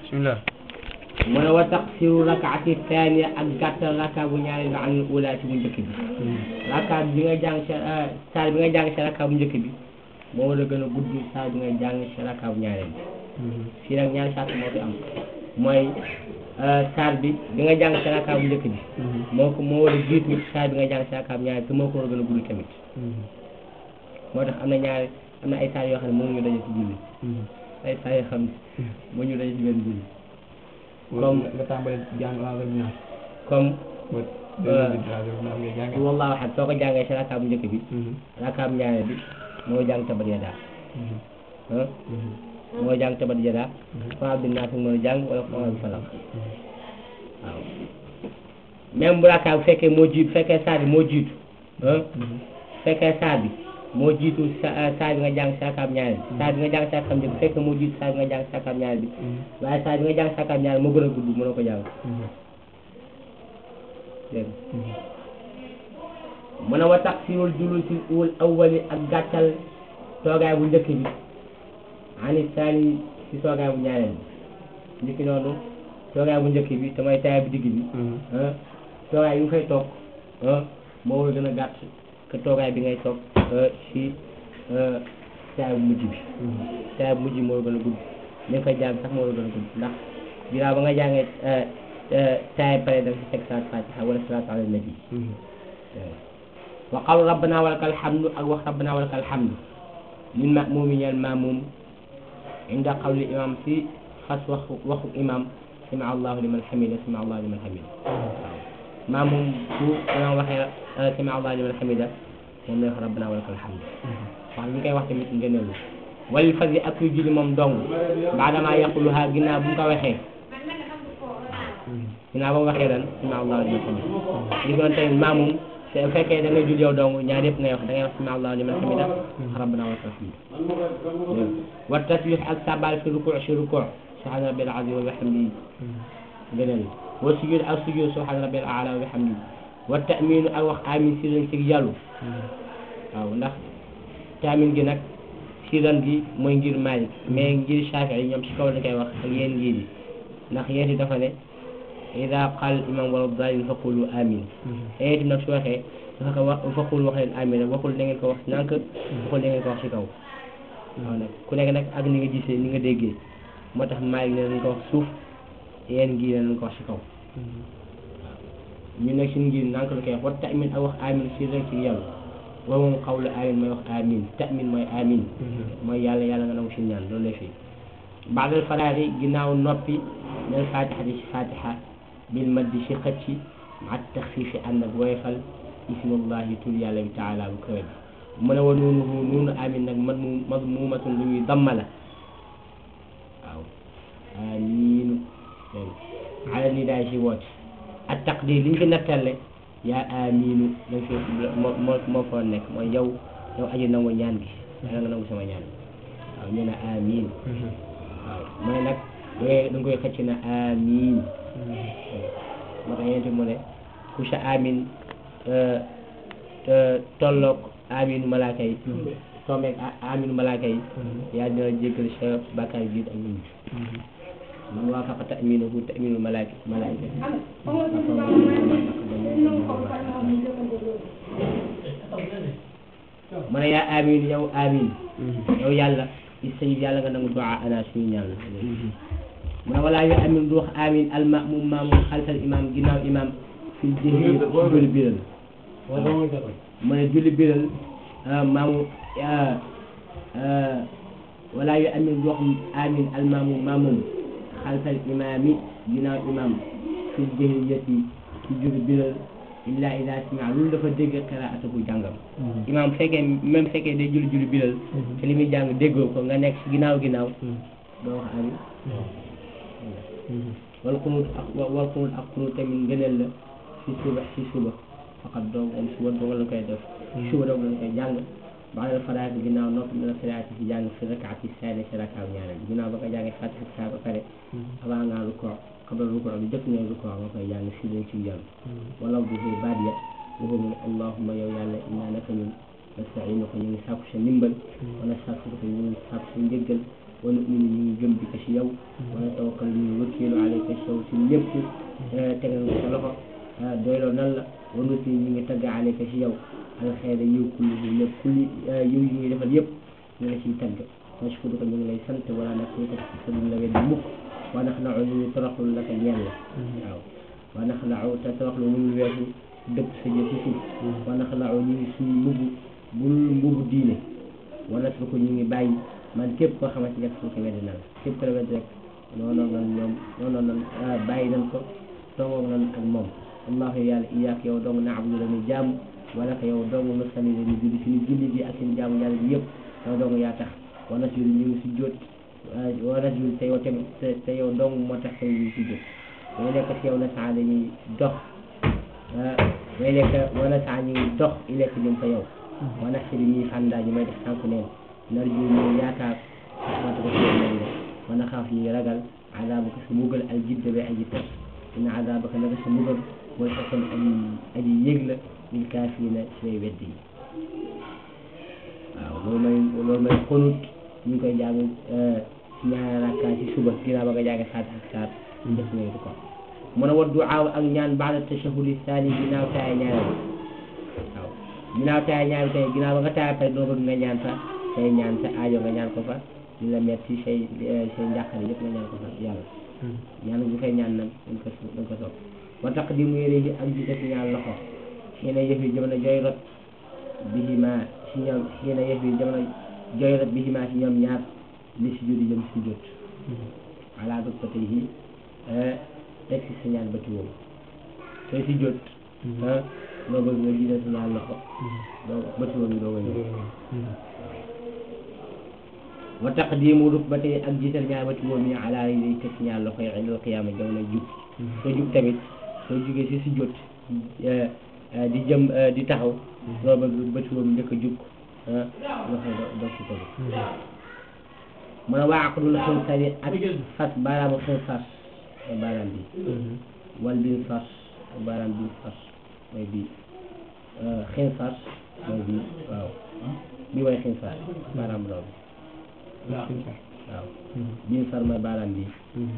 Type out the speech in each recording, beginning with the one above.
bismillah mu ne wa taqsiru rakaati thaniya ak gàttal raka bu ñaari nga am ula ci bu njëkk bi raka bi nga jàng sa saar bi nga jàng sa raka bu njëkk bi moo war a gën a gudd saar bi nga jàng sa raka bu ñaareel bi fii nag ñaari saar moo fi am mooy saar bi bi nga jàng sa raka bu njëkk bi moo ko moo war a jiitu saar bi nga jàng sa raka bu ñaareel te moo ko war a gën a gudd tamit moo tax am na ñaari am na ay saar yoo xam ne mënuñu daje ci julli ay saar yoo xam ne mënuñu daje ci benn julli comme nga tàmbali jàng wala ñaar comme ba deux minutes la ngay jàng wallahu ahad soo ko jàngee si raka bu njëkk bi raka bu ñaareel bi moo jàng tabat yadaa ah moo jàng tabat yadaa faa bi naas mën a jàng wala faa bi falaq waaw même bu raka bu fekkee moo jiitu fekkee saar bi moo jiitu ah fekkee saar bi moo jiitu sa saar bi nga jàng si raka bu ñaareel bi saar bi nga jàng si raka bu njëkk bi fekkee moo jiitu saar bi nga jàng si raka bu ñaareel bi waaye saar bi nga jàng si raka bu ñaareel moo gën a gudd mënoo ko jàng dégg nga mu ne wa taksirul julusi ul awwali ak gàttal toogaay bu njëkk bi ani saani si toogaay bu ñaareel bi njëkki noonu toogaay bu njëkk bi te mooy taaya bu digg bi ah toogaay yu nga fay toog ah moo war a gën a gàtt que toogaay bi ngay toog si taaya bu mujj bi taaya bu mujj bi moo war a gën a gudd li nga fay jàng sax moo war a gën a gudd ndax ginnaaw ba nga jàngee taaya pare da nga si teg salaat fatiha wala salaatu ala nabi wa qawl rabbana walakal hamdu ak wax rabbana walakal hamdu lil ma'mumi ñeel ma'mum inda qawli imam si xas waxu waxu imam sami allahu liman hamida sami allahu liman hamida waaw ma'mum bu imam waxee sami allahu liman hamida moom lay wax rabbana walakal hamdu wax bi ñu koy wax tamit ngëneelu walil fasi ak kuy julli moom dong baadama yaquluha ginnaaw bu mu ko waxee ginnaaw ba mu waxee lan sami allahu liman hamida li doon tamit ma'mum te bu fekkee da nga jul yow dong ñaar yëpp ngay wax da ngay wax sami allahu liman hamida rabbana wa lakal hamd wa tasbih ak sabal fi ruku si ruku subhana rabbil azim wa bihamdihi gënal wa sujud ak sujud subhana rabbil a'la wa bihamdihi wa ta'minu ak wax amin si ren si yàllu waaw ndax taamin gi nag siran gi mooy ngir Maalik mais ngir Shaafi'i yi ñoom si kaw la koy wax ak yéen ngir yi ndax yéen yi dafa ne ida qaal imam wala dalin faqulu amin yéen itam nag su waxee dafa ko wax faqul wax leen amin waxul da ngeen ko wax nànk waxul da ngeen ko wax si kaw waaw nag ku nekk nag ak ni nga gisee ni nga déggee moo tax Maalik ne nañ ko wax suuf yéen ngir ne nañ ko wax si kaw ñu nekk si ngir nànk la koy wax wa ta'min ak wax amin si rek si yàlla wa moom xawlu amin mooy wax amin ta'min mooy amin mooy yàlla yàlla nga nangu si ñaan loolu lay fii baadal faraari ginnaaw noppi nel fatiha di si fatiha bil maddi si xëcc ma taxfiifi ànd ak woyofal ismullahi tur yàlla bi taala bu kawe bi mu ne wa nuunuhu nuunu amin nag mad mu madmuumatun lu ñuy damma la waaw amiin ala ni daay si woote ak taqdir li ñu fi nattale yaa amiinu dañ fi moo moo moo fa nekk mooy yow yow aji nangu ñaan gi yàlla nga nangu sama ñaan waaw ñu ne amiin waaw mooy nag da ngay da nga koy xëcc na amiin moo tax yéen mu ne ku sa amiin tolloog amiinu malaaka yi tombeeg amiinu malaaka yi yaa dina jéggal sa bàkkaar jiit ak ñun man waafaqa ta'miinuhu ta'miinul malaaka malaaka mu ne yaa amiin yow amiin yow yàlla istajib yàlla nga nangu du'a ana suñu ñaan mu ne walaa yu amin du wax amin al ma'mum ma'mum xalfal imam ginnaaw imam fil jëhri julli biral mu ne julli biral maamu walaa yu amin du wax amin al ma'mum ma'mum xalfal imami ginnaaw imam fil jëhri yëti ci julli biral illa ida sami'a loolu dafa dégg qiraatahu jàngam imam fekkee même fekkee day julli julli biral te li muy jàng déggoo ko nga nekk si ginnaaw ginnaaw doo wax amin wal xunut ak wal xunut ak xunut tamit ngëneel la si suba si suba faqat doo moom suba doo la koy def suba doo la koy jàng baadal faraat ginnaaw noppi na salaati si jàng fi rakaati saani si rakaaw ñaareel ginnaaw ba nga jàngee fatiha saa ba pare avant nga rukkoo qabla rukkoo bi jëkk ngay rukkoo nga koy jàng si leen ci jàng wala bu fi baat ya waxu mu ne allahumma yow yàlla innaa naka ñun nasta'iinuka ñu ngi sàkku sa ndimbal wa nastaghfiruka ñu ngi sàkku sa njëggal wa nu'minu ñu ngi gëm bi ko si yow wa natawakkalu ñu ngi wëkkeelu alayka si yow si lépp tegal nga sa loxo doyloo nan la wa nuti ñu ngi tagg alayka si yow alxeyra yiw kulli bi lépp kulli yiw yi ngi defal yëpp ñu la ciy tagg nashkuruka ñu ngi lay sant wala nakfuruka te duñ la weddi mukk wa naxna'u ñu ngi toroxlu laka ñeel la waaw wa naxna'u te toroxlu mënul weesu dëpp sa jë si suuf wa naxna'u ñu ngi suñu mbubu bul mbubu diine wa natruku ñu ngi bàyyi man képp koo xamante ne ko weddi na la képp ko la weddi rek noonu nan ñoom noonu nan bàyyi nañ ko toogoog nan ak moom allahu yàlla iyaak yow dong naabudu la ñu jaamu wala ko yow dong nusali la ñu julli suñu julli bi ak suñu jaamu yàlla bi yëpp yow dong yaa tax wa nasjudu ñu ngi si jóot wa nasjudu te yow tamit te yow dong moo tax tamit ñu ngi si jóot day nekk si yow na saa dañuy dox day nekk wala saa ñu ngi dox i lekk jëm fa yow wa nasidu ñuy fàndaa ñu may def tànk neen narju ñu yaakaar xamante ko si yow nañ la wa naxaaf ñu ngi ragal azabaka sa mugal al jidda ba aji tar inna azabaka naka sa mugal mooy xasan aji aji yëg la lil kaafirina si way weddi yi waaw loolu may loolu may xonut ñu ngi koy jàng si ñaari rakka ci suba ginnaaw ba nga jàng saat ak saat def nañu ko mën a wa duaaw ak ñaan baada tashahudi thani ginnaaw taaya ñaareel waaw ginnaaw taaya ñaareel tey ginnaaw ba nga taaya pare doo bëgg nga ñaan fa say ñaan sa aajo nga ñaan ko fa li la metti say say njàqare yëpp nga ñaan ko fa yàlla ñaan bu koy ñaan nag dañ ko dañ ko sopp wa taqdimu yéréyi ak jiite si ñaan loxo xëy na yëf yi jamono jooy rot bihima si ñoom xëy na yëf yi jamono jooy rot bihima si ñoom ñaar li si judi jëm si jot ala dog ko tey yi teg si sa ñaan bëti woowu tey si jot loo bëgg nga jiite si ñaan loxo doo bëti woowu doo ko ñëw wa taqdimu rukbati ak jiital ñaar ba ci moom yi ala yi day teg ñaar loxo yi indal qiyaama jamono jub soo jub tamit soo jugee si si jot di jëm di taxaw loo bëgg bët boobu njëkk a jug loxo doo si tegu mun a waa aqdul xinsari ak fas baaraamu xinsar mooy baaraam bi wal bin fas ak baaraam bin fas mooy bii xinsar mooy bii waaw bii mooy xinsar baaraam bu ndaw bi waaw bin far mooy baaraam bi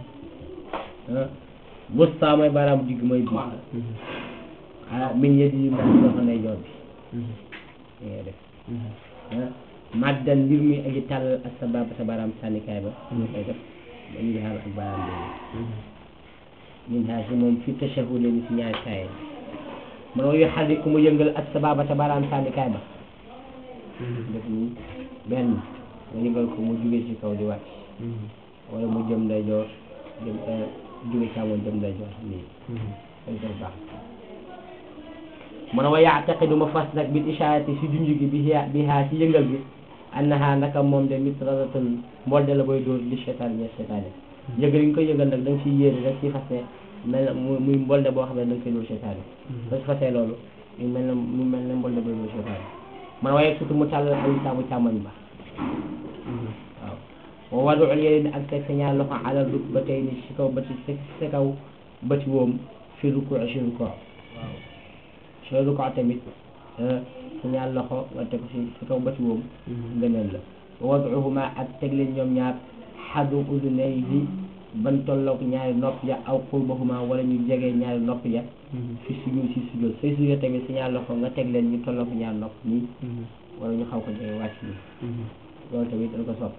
wusta mooy baaraam digg mooy bii ah min yedi yi ndax loxo ndey joor bi li ngay def maddan mbir mi aji tàll ak sa baab sa baaraam sànnikaay ba ñu koy def ba ñu xaar ak baaraam boobu min xaar si moom fi tashahud ni si ñaari kaay man wa yu xarri ku mu yëngal ak sa baaba sa baaraam sànnikaay ba def nii benn nga yëngal ko mu jóge ci kaw di wàcc wala mu jëm nday joor jëm jóge càmmoñ jëm nday joor nii dañ koy baax mu ne wa yaataqidu ma fas nag bil ishaarati si junj gi bi bi haa si yëngal bi annaha naka moom de mitradatun mbolde la booy dóor li seytaan ñe seytaane yëngal yi nga koy yëngal nag da nga siy yéene rek si fas ne mel na mu muy mbolde boo xam ne da nga koy dóor seytaane soo si fasee loolu mu mel na mu mel ne mbolde booy dóor seytaane man waaye surtout mu tàllal ay saabu càmmoñ ba waaw wa wadu yéene ak teg sa ñaar loxo alal ruk ba tey ni si kaw bëti si kaw bëti woom fi ruku si ruku waaw sooy ruku tamit sa ñaar loxo nga teg si si kaw bëti woom ngëneel la wa waduhuma ak teg leen ñoom ñaar xadu udunayhi ban tolloog ñaari nopp ya aw qurbahuma wala ñu jege ñaari nopp ya fi sujud si sujud say sujud tamit sa ñaar loxo nga teg leen ñu tolloog ñaari nopp nii wala ñu xaw ko jege wàcc nii loolu tamit dañ ko sopp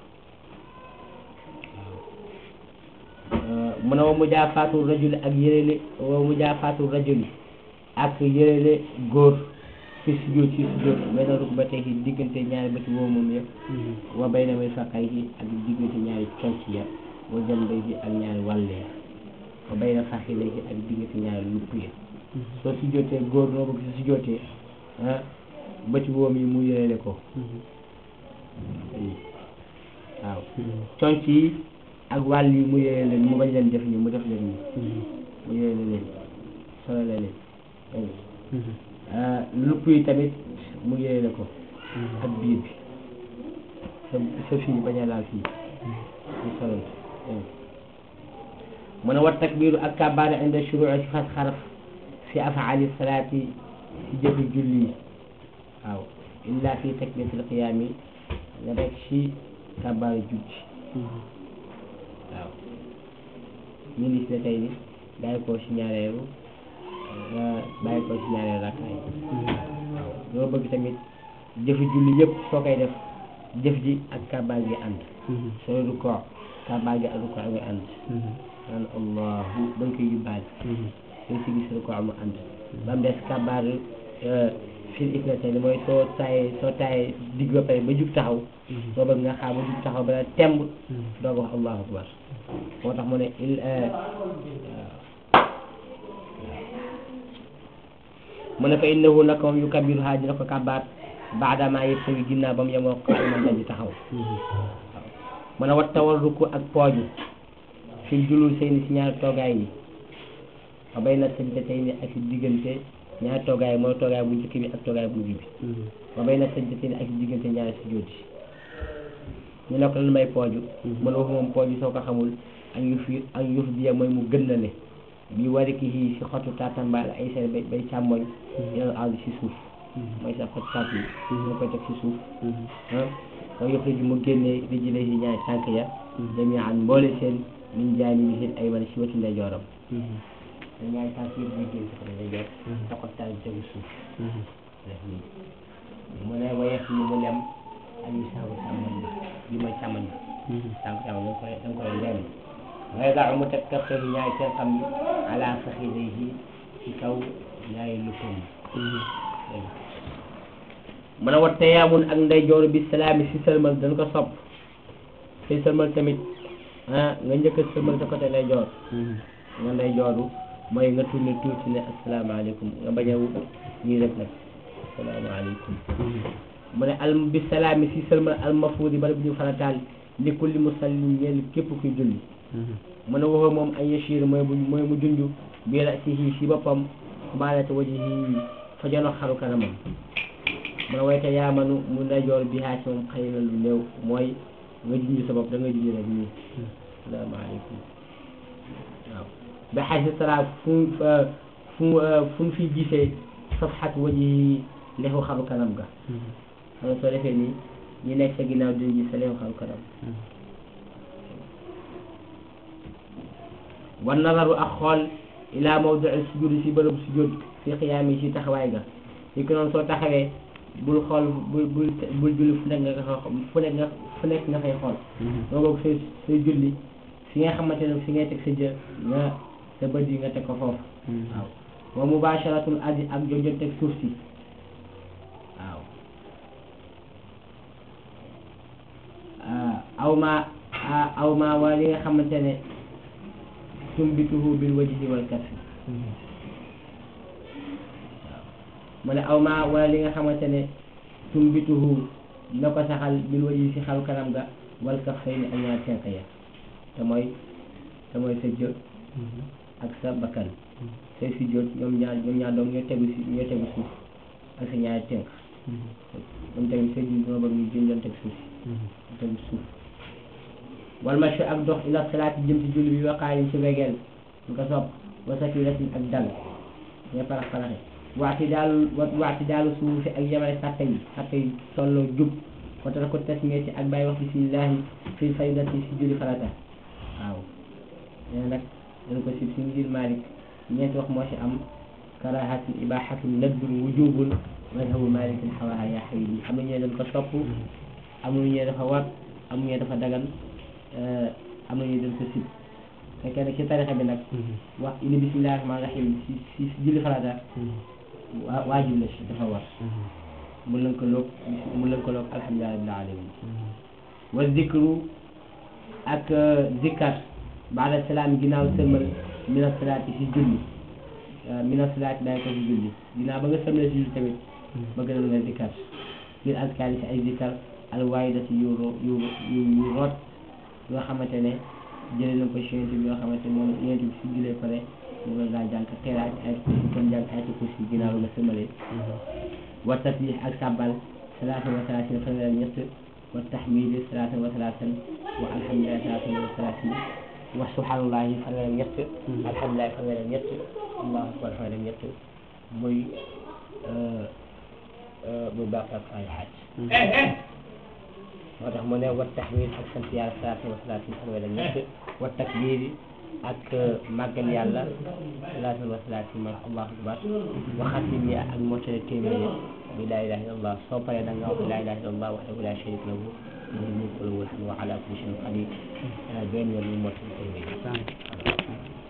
mu ne wa mujaafaatu rajuli ak yërele wa mujaafaatu rajuli ak yërele góor fi sujjóot ci sujjóot benn rukbatayhi diggante ñaari bëti woo moom yëpp wa bayna mirfaqayhi ak diggante ñaari conc ya wa janbayhi ak ñaari wàll ya wa bayna faxilayhi ak diggante ñaari lupp ya soo sujjóotee góor noo bëgg si sujjóotee ah bëti woom yi mu yërele ko waaw conc yi ak wàll yi mu yére leen mu bañ leen def nii mu def leen nii mu yére leen solo la leen lupp yi tamit mu yére ko ak biir bi sa sa fii bañ a laal fii ñu solal mu ne wat takbiru ak kabaar inda shuruu si fas xaraf fi afaali salaati si jëfi julli yi waaw illa fi takbiratul qiyaami nga rek si kabaaru julli waaw ñu gis ne tey ni bàyyi ko si ñaareelu nga bàyyi ko si ñaareelu rakkaay waaw doo bëgg tamit jëfi julli yëpp soo koy def jëf ji ak kabaar gi ànd sooy rukkoo kabaar gi ak rukkoo nga ànd naan allahu ba nga koy yóbbaale sooy si gis rukkoo mu ànd ba mu des kabaar fil ifnatayni mooy soo taayee soo taayee digg ba pare ba jug taxaw soo bëgg nga xaar ba jug taxaw ba temb doog wax allahu akbar moo tax mu ne il mu ne fa innahu naka moom yu kabiru haa dina ko kabaat baadama yëpp sa ngi ginnaaw ba mu yemoo qaa'iman daji taxaw mu ne wat tawal rukku ak pooju fil julul seen si ñaari toogaay yi wa bayna sajdatayni ak diggante ñaari toogaay mooy toogaay bu njëkk bi ak toogaay bu mujj bi wa bayna sajdatayni ak diggante ñaari sujjóot yi ñu ne ko lan may pooju mu ne wax moom pooju soo ko xamul ak yuf yi ak yuf biya mooy mu gën na ne bi wari ki yii si xottu taatambaal ay seen bay bay càmmoñ ilal ardi si suuf mooy sa xottu taat yi ñoo koy teg si suuf ah soo yëpp ji mu génnee rijile yi ñaari tànk ya jami'an mboole seen min jaani bi seen ay man si wetu ndeyjooram da ñaari tànk yëpp di génn si côté ndeyjoor sa xottu taat yi tegu suuf def nii mu ne wayeef yi mu lem ak yu saabu càmmoñ bi li mooy càmmoñ bi tànk càmmoñ da nga koy da nga koy lem waaye daa mu teg kaf yi ñaari seen xam yi ala faxidayhi ci kaw ñaari luppam yi mën a wat tayaamun ak ndeyjoor bi salaami si sëlmal dañ ko sopp si sëlmal tamit ah nga njëkk a sëlmal sa côté ndeyjoor nga ndeyjooru mooy nga tourné tuuti ne asalaamaaleykum nga bañ a ñii rek nag asalaamaaleykum mu ne al bi salaami si sëlmal al mafuudi bala bi ñu farataal li kulli musallin ñeel képp kuy julli mu ne waxoo moom ay yashir mooy bu mooy mu junj bi rasihi si boppam baalata wajihi fa jono xaru kanamam mu ne wayte yaamanu mu ndeyjoor bi haa ci moom xëy na lu néew mooy nga junj sa bopp da nga junj rek nii asalaamaaleykum waaw ba xay si sara fu mu fu mu fu mu fi gisee safxat wajihi lexu xaru kanam ga xam nga soo defee nii ñi nekk sa ginnaaw duñ gis sa lexu xaru kanam wan nazaru ak xool ila mawdii sujud si bërëb sujud fi xiyaam yi si taxawaay ga li ko noonu soo taxawee bul xool bul bul bul julli fu nekk nga fu nekk nga fu nekk nga fay xool doo boog say say julli fi nga xamante ne fi ngay teg sa jë nga sa bët yi nga teg ko foofu waaw wa mubasharatul ardi ak jojon teg suuf si waaw aw ma aw ma waa li nga xamante ne tumbituhu bil wajhi wal kafi mu ne aw ma wala li nga xamante ne tumbituhu na ko saxal bil wajhi si xalu kanam ga wal kaffayni ak ñaar tenq ya te mooy te mooy sa jë ak sa bakkan say si jot ñoom ñaar ñoom ñaar doom ñoo tegu si ñoo tegu suuf ak sa ñaari tenq ñoom tamit sa jul dama bëgg ñu jën doon teg suuf si tegu suuf wal machi ak dox ila salaati jëm ci julli bi waqaayin ci wegeel ñu ko sopp wasaki rasin ak dal nga parax paraxe waati daal waati daalu suuf si ak yemale sàppe yi sàppe yi tolloo jub ko tax ko tasmee ci ak bàyyi wax bismillahi fil faydati si julli farata waaw nee nag dañ ko si si ngir Malik ñeenti wax moo si am karahatun ibahatun nadbun wujubun madhabu malikin xawaha yaa xayi am na ñee dañ ko sopp am na ñee dafa war am na ñee dafa dagan am na ñuy dem sa sib fekkee nag ci tarixa bi nag wax ini bismillahi rahmaani rahim si si julli farata waa waajib la si dafa war mun nañ ko loog mun nañ ko loog alhamdulilah rabbil alamin wa zikru ak zikkar baada salaam ginnaaw sëlmal mina salaati si julli mina salaati daay ko si julli ginnaaw ba nga sëlmal si julli tamit bëgg na nga zikkar ngir azkaar si ay zikkar alwaayida si yu yu yu yu root yoo xamante ne jëlee na ko si yonent bi yoo xamante ne moom yonent bi si julee pare mu nga gaa jàng xeeraat ay kursi comme jàng ay kursi ginnaaw nga sëmale wa tasbih ak sàbbal salaatan wa salaatin fanweer ñett wa tahmid salaatan wa salaatan wa alhamdulilah salaatan wa salaatin wa subhanallahi fanweer ñett alhamdulilah fanweer ñett allahu akbar fanweer ñett muy muy baax ak ay xaaj moo tax mu ne wa tahmid ak sant yàlla salaatu wa salaatin fanweer ak ñett wa takbir ak màggal yàlla salaatu wa salaatin mooy allahu akbar wa xatim yi ak mottale téeméer yi bi laa ilaha illallah soo paree da nga wax laa ilaha illallah wahdahu la sharika lahu lahul mulku wa lahu alhamdu wa ala kulli shay'in qadir benn yoon ñu mottale téeméer yi